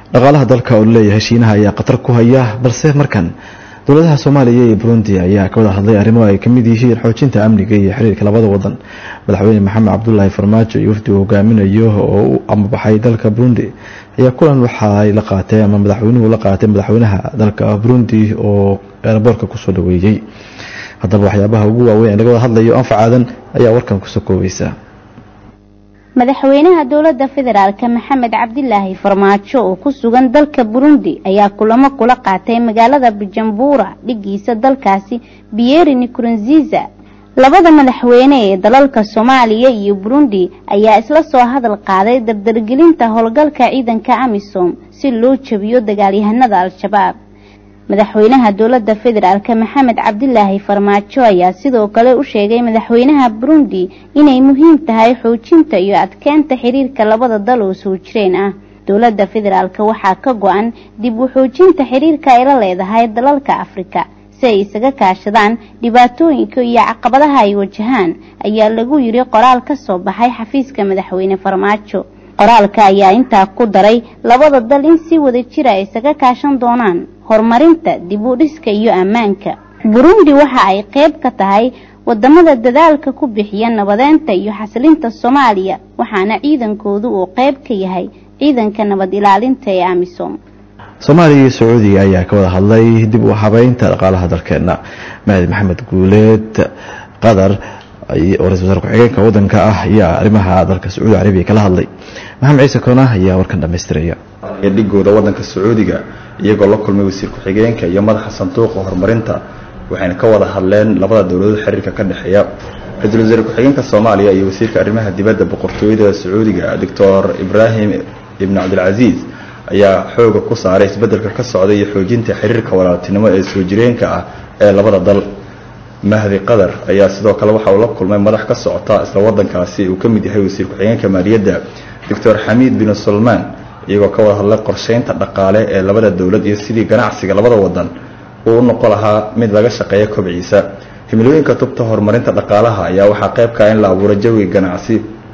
dhaqaalaha dalka oo laleeyahay shiinaha ayaa khatar ku haya balse markan dowladaha soomaaliya iyo burundi ayaa ka wada hadlay arrimo ay kamid yihiin xoojinta amniga iyo xiriirka labada wadan madaxweyne maxamed cabdulaahi farmaajo iyo wafdi uu hogaaminayo oo u amabaxay dalka burundi ayaa kulan waxaay la qaatay ama madaxweynuhu la qaatay madaxweynaha dalka burundi oo eeraboorka kusoo dhaweeyey haddaba waxyaabaha ugu waaweyn ee laga wada hadlayo anfacaadan ayaa warkan kusoo koobaysa madaxweynaha dowladda federaalk maxamed cabdilaahi farmaajo oo ku sugan dalka burundi ayaa kulamo kula qaatay magaalada bujumbura dhigiisa dalkaasi biyeri nikurunziza labada madaxweyne ee dalalka soomaaliya iyo burundi ayaa isla soo hadal qaaday dardargelinta howlgalka ciidanka amisom si loo jabiyo dagaalyahanada al-shabaab madaxweynaha dowladda federaalk maxamed cabdilaahi farmaajo ayaa sidoo kale u sheegay madaxweynaha burundi inay muhiim tahay xoojinta iyo adkeynta xiriirka labada dal oo soo jireen ah dowladda federaalk waxaa ka go-an dib u xoojinta xiriirka ay la leedahay dalalka afrika si ay isaga kaashadaan dhibaatooyinka iyo caqabadaha ay wajahaan ayaa lagu yiri qoraal ka soo baxay xafiiska madaxweyne farmaajo qoraalka ayaa intaa ku daray labada dal in si wada jira ay isaga kaashan doonaan horumarinta dib u dhiska iyo ammaanka burundi waxa ay qayb ka tahay wadamada dadaalka ku bixiya nabadeynta iyo xasilinta soomaaliya waxaana ciidankoodu uu qayb ka yahay ciidanka nabad ilaalinta ee amisom soomaaliya iyo sacuudiga ayaa ka wada hadlay dib u habeynta dhaqaalaha dalkeena mahdi maxamed guuleed qatar oo ra-isul wasaar ku-xigeenka wadanka ah ayaa arrimaha dalka sacuudi carabiya kala hadlay maxamed ciise koona ayaa warkan dhamaystiraya dhigooda wadanka sacuudiga iyagoo la kulmay wasiir ku-xigeenka iyo madaxa sanduuqa horumarinta waxayna ka wada hadleen labada dowladood xiriirka ka dhexeeya ra-iisul wasaar ku-xigeenka soomaaliya iyo wasiirka arrimaha dibadda boqortooyada sacuudiga doctor ibraahim ibn cabdilcasiis ayaa xooga ku saaray isbedelka ka socda iyo xoojinta xiriirka walaaltinimo ee soo jireenka ah ee labada dal mahdi qatar ayaa sidoo kale waxa uu la kulmay madax ka socota isla wadankaasi uu ka mid yahay wasiir ku-xigeenka maaliyadda doctor xamiid bin sulmaan iyagoo ka wada hadlay qorsheynta dhaqaale ee labada dowlad iyo sidii ganacsiga labada wadan uu u noqon lahaa mid laga shaqeeya kobciisa himilooyinka tubta horumarinta dhaqaalaha ayaa waxaa qayb ka in la abuuro jawiga ganacsi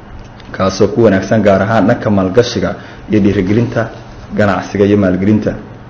kaasoo ku wanaagsan gaar ahaan dhanka maalgashiga iyo dhiirigelinta ganacsiga iyo maalgelinta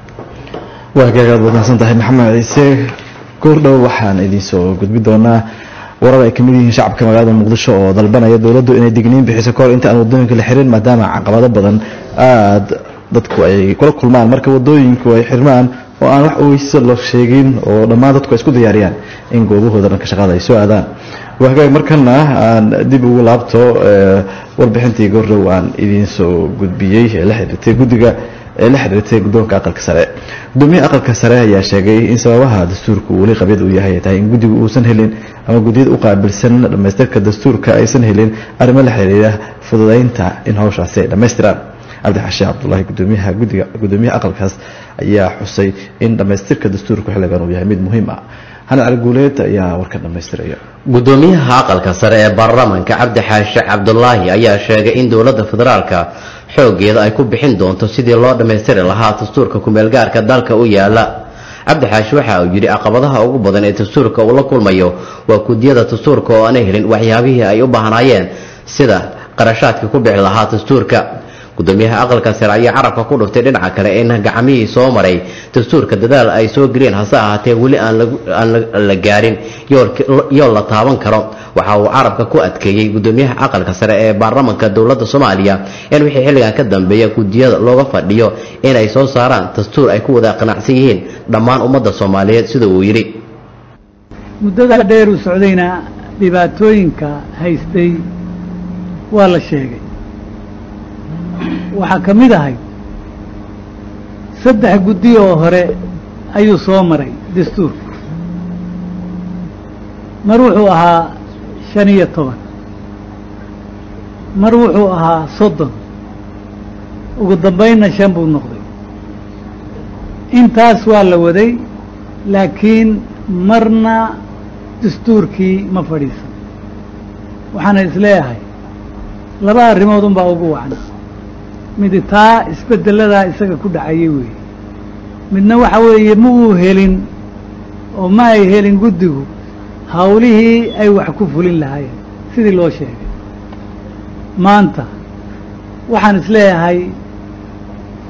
waa gaagaad wadnaansan tahay maxamed ciise goordhow waxaan idiinsoo gudbi doonaa warar ay kamid yihiin shacabka magaalada muqdisho oo dalbanaya dowladdu inay digniin bixiso kahor inta aan wadooyinka la xirin maadaama caqabado badan aada dadku ay kula kulmaan marka wadooyinku ay xirmaan oo aan wax weyse loo sheegin oo dhammaan dadku ay isku diyaariyaan in goobahooda dhanka shaqada ay soo aadaan waa hagaag markana aan dib ugu laabto warbixintii goordhow aan idiinsoo gudbiyey ee la xiriirtay guddiga ee la xiriirtay guddoonka aqalka sare gudoomiyaha aqalka sare ayaa sheegay in sababaha dastuurka weli qabyad uu yahay tahay in guddigu uusan helin ama guddiyada u qaabilsan dhamaystirka dastuurka aysan helin arrimo la xiriira fududeynta in hawshaasi ay dhammaystiraan cabdixashe cabdulaahi gudoomiyaha guddiga gudoomiyaha aqalkaas ayaa xusay in dhammaystirka dastuurka xilligan uu yahay mid muhiim ah xanan cali guuleed ayaa warka dhammaystiraya gudoomiyaha aqalka sare ee baarlamaanka cabdi xaashe cabdulaahi ayaa sheegay in dowladda federaalka xoogeeda ay ku bixin doonto sidii loo dhammaystiri lahaa dastuurka kumeelgaarka dalka u yaala cabdi xaashi waxa uu yidhi caqabadaha ugu badan ee dastuurka uu la kulmayo waa gudiyada dastuurka oo aanay helin waxyaabihii ay u baahnaayeen sida qarashaadka ku bixi lahaa dastuurka gudoomiyaha aqalka sare ayaa carabka ku dhuftay dhinaca kale in gacmihii soo maray dastuurka dadaal ay soo geliyeen hase ahaatee weli aan la gaarin yool la taaban karo waxa uu carabka ku adkeeyey gudoomiyaha aqalka sare ee baarlamanka dowladda soomaaliya in wixii xilligan ka dambeeya gudiyada looga fadhiyo inay soo saaraan dastuur ay ku wada qanacsan yihiin dhammaan ummadda soomaaliyeed sida uu yidhi muddada dheer u socdayna dhibaatooyinka haystay waa la sheegay waxaa ka mid ahay saddex guddi oo hore ayuu soo maray dastuurku mar wuxuu ahaa shan iyo toban mar wuxuu ahaa soddon ugu dambaynna shan buu noqday intaas waa la waday laakiin marna dastuurkii ma fadhiisan waxaana isleeyahay laba arrimood unbaa ugu wacna midi taa isbedeladaa isaga ku dhacayay weeye midna waxa weeye ma uu helin oo ma ay helin guddigu hawlihii ay wax ku fulin lahaayeen sidii loo sheegay maanta waxaan isleeyahay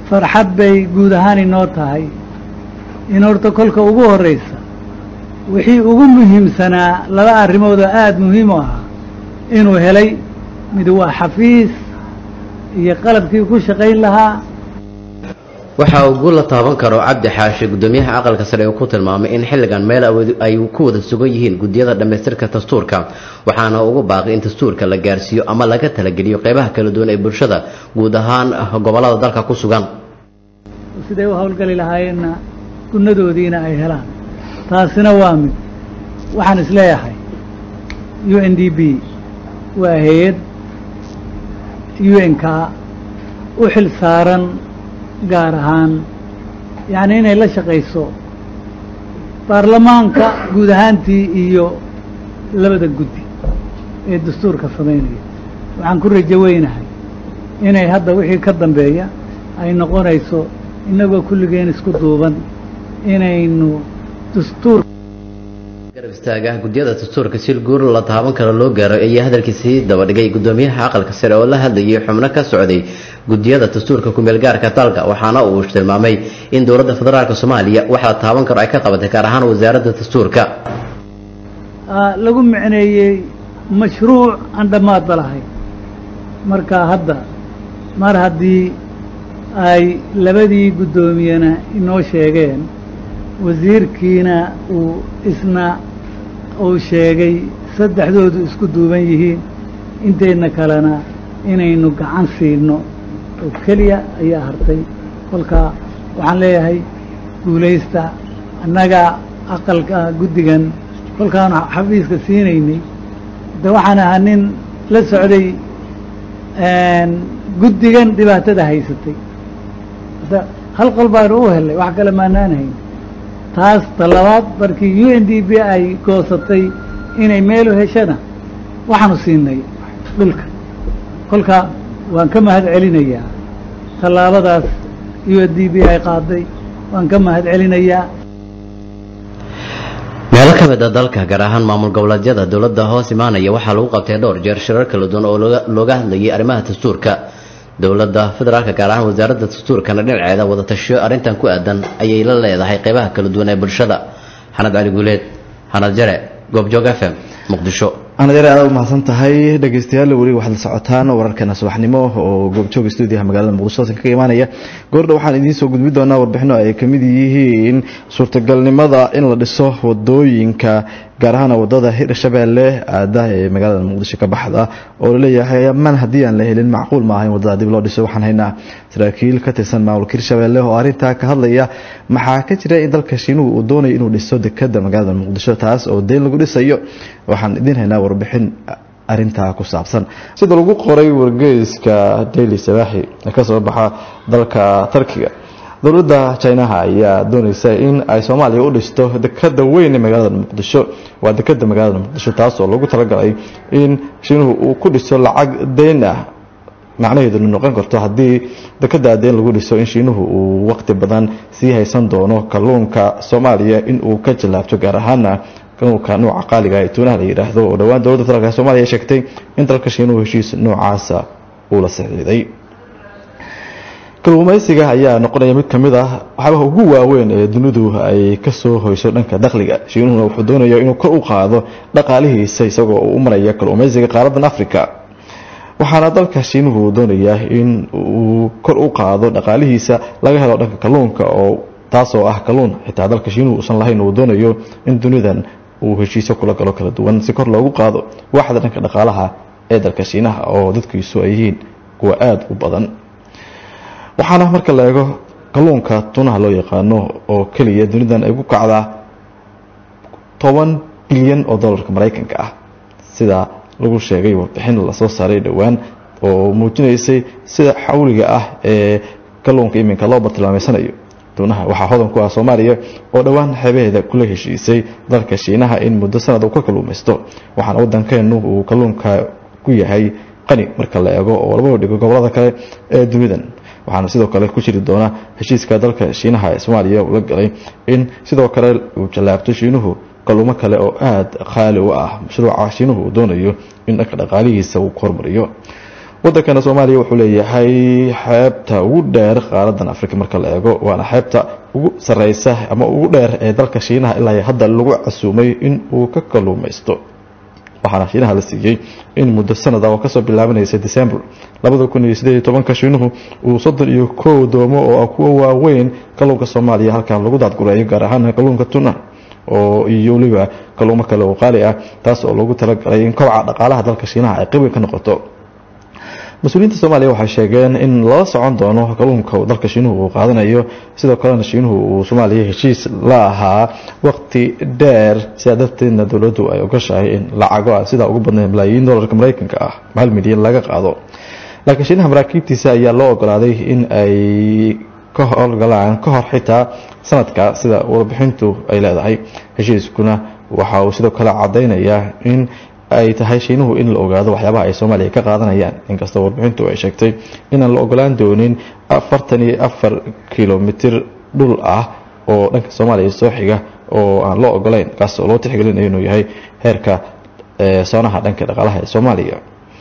farxad bay guud ahaan inoo tahay in horta kolka ugu horreysa wixii ugu muhiimsanaa laba arrimood oo aada muhiim u ahaa inuu helay mid waa xafiis iyo qalabkii ku shaqayn lahaa waxa uu guul la taaban karo cabdi xaashi gudoomiyaha aqalka sare uu ku tilmaamay in xilligan meel ay ku wada sugan yihiin gudiyada dhammaystirka dastuurka waxaana ugu baaqay in dastuurka la gaarsiiyo ama laga talageliyo qeybaha kala duwan ee bulshada guud ahaan gobolada dalka ku sugan siday u howlgali lahaayeenna gunadoodiina ay helaan taasina waa mid waxaan isleeyahay u n d b waa hay-ad u n k u xil saaran gaar ahaan yacni inay la shaqayso baarlamaanka guud ahaantii iyo labada guddi ee dastuurka samaynaya waxaan ku rajo weynahay inay hadda wixii ka dambeeya ay noqonayso innagoo kulligeen isku duuban inaynu dastuur garab istaaga gudiyada dastuurka si guur la taaban karo loo gaaro ayaa hadalkiisii dabadhigay gudoomiyaha aqalka sare oo la hadlayay xubno ka socday gudiyada dastuurka kumeel gaarka dalka waxaana uu tilmaamay in dowladda federaalk soomaaliya wax la taaban karo ay ka qabatay gaar ahaan wasaaradda dastuurka lagu micneeyey mashruuc aan dhammaadba lahayn marka hadda mar haddii ay labadii guddoomiyena inoo sheegeen wasiirkiina uu isna uu sheegay saddexdoodu isku duuban yihiin inteedna kalena inaynu gacan siino oo keliya ayaa hartay kolkaa waxaan leeyahay guulaysta annaga aqalka guddigan kolkaanu xafiiska siinaynay de waxaan ahaa nin la socday guddigan dhibaatada haysatay hadda hal qol baanu u helnay wax kale maanaan hayn taas talabaad markii u n d b ay goosatay inay meelu heshana waxaanu siinay dhulka kolka waan ka mahad celinayaa tallaabadaas u n d b ay qaaday waan ka mahad celinayaa meelo ka mid a dalka gaar ahaan maamul goboleedyada dowladda hoos imaanaya waxaa lagu qabtay dhowr jeer shirar kala duwan oo looga hadlayay arrimaha dastuurka dowladda federaalka gaar ahaan wasaaradda dastuurkana dhinaceeda wada tashiyo arrintan ku aadan ayay la leedahay qeybaha kala duwan ee bulshada xanad cali guuleed xanad jare goobjoog f m muqdisho anadare aad u mahadsan tahay dhegeystayaal weli waxaad la socotaan wararkeena subaxnimo oo goobjooga stuudiyaha magaalada muqdisho halkan kaga imaanaya goordha waxaan idiin soo gudbi doonaa warbixino ay kamid yihiin suurtagalnimada in la dhiso wadooyinka gaar ahaan wadada hirshabeelle aada ee magaalada muqdisho ka baxda oo laleeyahay man haddii aan la helin macquul maaha in wadada dib loo dhiso waxaan haynaa saraakiil ka tirsan maamulka hirshabeelle oo arrintaa ka hadlaya maxaa ka jira in dalka shiinuhu uu doonayo inuu dhiso dekada magaalada muqdisho taas oo deyn lagu dhisayo waxaan idiin haynaa warbixin arintaa ku saabsan sida lagu qoray wargeyska daily sabaaxi ee kasoo baxa dalka tarkiga dowladda jinaha ayaa doonaysa in ay soomaaliya u dhisto dekada weyn ee magaalada muqdisho waa dekada magaalada muqdisho taas oo lagu talagalay in shiinuhu uu ku dhiso lacag deyn ah macnaheeduna noqon karto haddii dekada deyn lagu dhiso in shiinuhu uu waqti badan sii haysan doono kalluunka soomaaliya in uu ka jallaabto gaar ahaana kalluunka nooca qaaliga ee tuunaha la yidhaahdo oo dhowaan dowladda federaalk soomaaliya ay sheegtay in dalka shiinuhu heshiis noocaasa uu la saxiiday kalluumaysiga ayaa noqonaya mid ka mid ah waxyaabaha ugu waaweyn ee dunidu ay kasoo hoyso dhanka dakhliga shiinuhuna wuxuu doonaya inuu kor u qaado dhaqaalihiisa isagoo uu u maraya kalluumaysiga qaaradan africa waxaana dalka shiinuhu doonayaa in uu kor u qaado dhaqaalihiisa laga helo dhanka kalluunka oo taasoo ah kalluun xitaa dalka shiinuhu uusan lahayn uu doonayo in dunidan uu heshiisyo kula galo kala duwan si kor loogu qaado waaxda dhanka dhaqaalaha ee dalka shiinaha oo dadkiisu ay yihiin kuwa aada u badan waxaana marka la eego kalluunka tunaha loo yaqaano oo keliya dunidan ay ku kacdaa toban bilyan oo dollarka maraykanka ah sida lagu sheegay warbixin lasoo saaray dhowaan oo muujinaysay sida xawliga ah ee kalluunka iminka loo bartilmaameysanayo tunaha waxaa hodan ku ah soomaaliya oo dhowaan xeebaheeda kula heshiisay dalka shiinaha in muddo sanad uu ka kalluumaysto waxaana wadankeenu uu kalluunka ku yahay qani marka la eego oo laba dhigo gobolada kale ee dunidan waxaana sidoo kale ku jiri doona heshiiska dalka shiinaha ee soomaaliya uu la galay in sidoo kale uu jallaabto shiinuhu kalluumo kale oo aada qaali u ah mashruuca shiinuhu uu doonayo in dhanka dhaqaalihiisa uu ku hormariyo wadankana soomaaliya wuxuu leeyahay xeebta ugu dheer qaaradan afrika marka la eego waana xeebta ugu sareysa ama ugu dheer ee dalka shiinaha ilaa hadda lagu casuumay in uu ka kaluumaysto waxaana shiinaha la siiyey in muddo sanada oo kasoo bilaabanaysa december labada kun iyo sideed iyo tobanka shiinuhu uu soddon iyo kow doomo oo ah kuwa waaweyn kalluunka soomaaliya halkan lagu daadgureeyo gaar ahaan kalluunka tuna oo iyo weliba kalluumo kale oo qaali ah taas oo loogu talagalay in kobaca dhaqaalaha dalka shiinaha ay qeyb ka noqoto mas-uuliyiinta soomaaliya waxay sheegeen in lala socon doono kalluunka dalka shiinuhu uu qaadanayo sidoo kalena shiinuhu uu soomaaliya heshiis la ahaa waqti dheer sidaa darteedna dowladdu ay ogashahay in lacago ah sidaa ugu badnay malaayiin dollarka maraykanka ah hal milyan laga qaado laakiin shiinaha maraakiibtiisa ayaa loo ogolaaday in ay ka howlgalaan ka hor xitaa sanadka sida warbixintu ay leedahay heshiiskuna waxa uu sidoo kale cadaynayaa in ay tahay shiinuhu in la ogaado waxyaabaha ay soomaaliya ka qaadanayaan inkastoo warbixintu ay sheegtay inaan la ogolaan doonin afartan iyo afar kilomitir dhul ah oo dhanka soomaaliya soo xiga oo aan loo ogolayn kaas oo loo tixgelinayo inuu yahay heerka soonaha dhanka dhaqaalaha ee soomaaliya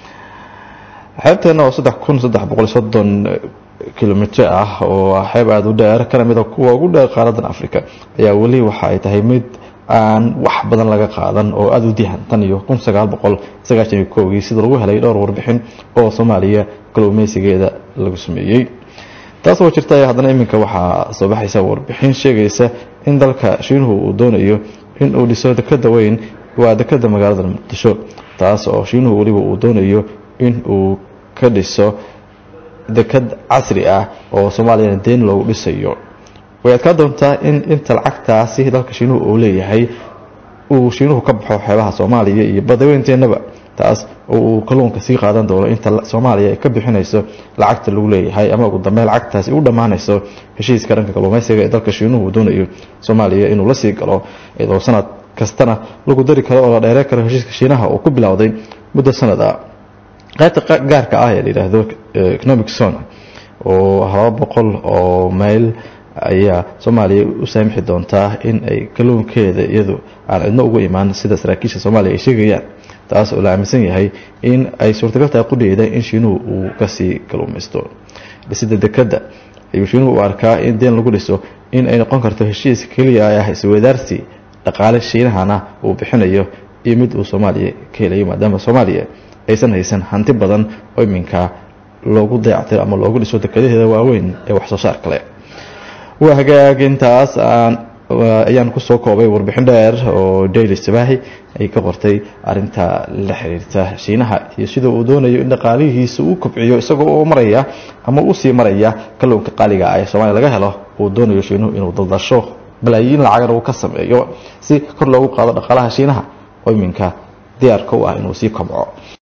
xeebteena oo saddex kun saddex boqol soddon kilomitr ah oo xeeb aada u dheer kana mid a kuwa ugu dheer qaaradan africa ayaa weli waxa ay tahay mid aan wax badan laga qaadan oo aada u dihan tan iyo kun sagaal boqol sagaashan iyo kowgii sida lagu helay dhowr warbixin oo soomaaliya kalluumeysigeeda lagu sameeyey taas oo jirta haddana iminka waxaa soo baxaysa warbixin sheegaysa in dalka shiinuhu uu doonayo in uu dhiso dekada weyn waa dekada magaalada muqdisho taas oo shiinuhu weliba uu doonayo in uu ka dhiso dekad casri ah oo soomaaliyana deen loogu dhisayo way adkaa doontaa in inta lacagtaasi dalka shiinuhu uu leeyahay uu shiinuhu ka baxo xeebaha soomaaliya iyo badaweynteennaba taas oo uu kalluunka sii qaadan doono inta soomaaliya ay ka bixinayso lacagta lagu leeyahay ama ugu dambeyn lacagtaasi u dhammaanayso heshiiska dhanka kalluumeysiga ee dalka shiinuhu uu doonayo soomaaliya inuu la sii galo iyadoo sanad kastana lagu dari karo oo la dheeree karo heshiiska shiinaha uu ku bilowday muddo sanad ah qaybta gaarka ah ee la yidhaahdo economic zone oo laba boqol oo mayl ayaa soomaaliya u saamixi doontaa in ay kalluunkeeda iyadu aan cidno ugu imaan sida saraakiisha soomaaliya ay sheegayaan taas oo la aaminsan yahay in ay suurtagal tahay qudheeda in shiinuhu uu kasii kalluumaysto dhisida dekadda ayuu shiinuhu u arkaa in deen lagu dhiso in ay noqon karto heshiis keliya ah iswadaarsi dhaqaale shiinahana uu bixinayo iyo mid uu soomaaliya ka helayo maadaama soomaaliya aysan haysan hanti badan oo iminka loogu dayactiro ama loogu dhiso dekadaheeda waaweyn ee wax soo saar kale waa hagaagintaas aan ayaan kusoo koobay warbixin dheer oo daily sabaahi ay ka qortay arinta la xiriirta shiinaha iyo sida uu doonayo in dhaqaalihiisa uu kobciyo isagoo oo maraya ama usii maraya kalluunka qaaliga ah ee soomaaliya laga helo uu doonayo shiinuhu inuu daldasho balaayiin lacagana uu ka sameeyo si kor loogu qaado dhaqaalaha shiinaha oo iminka diyaarka u ah inuu sii kobco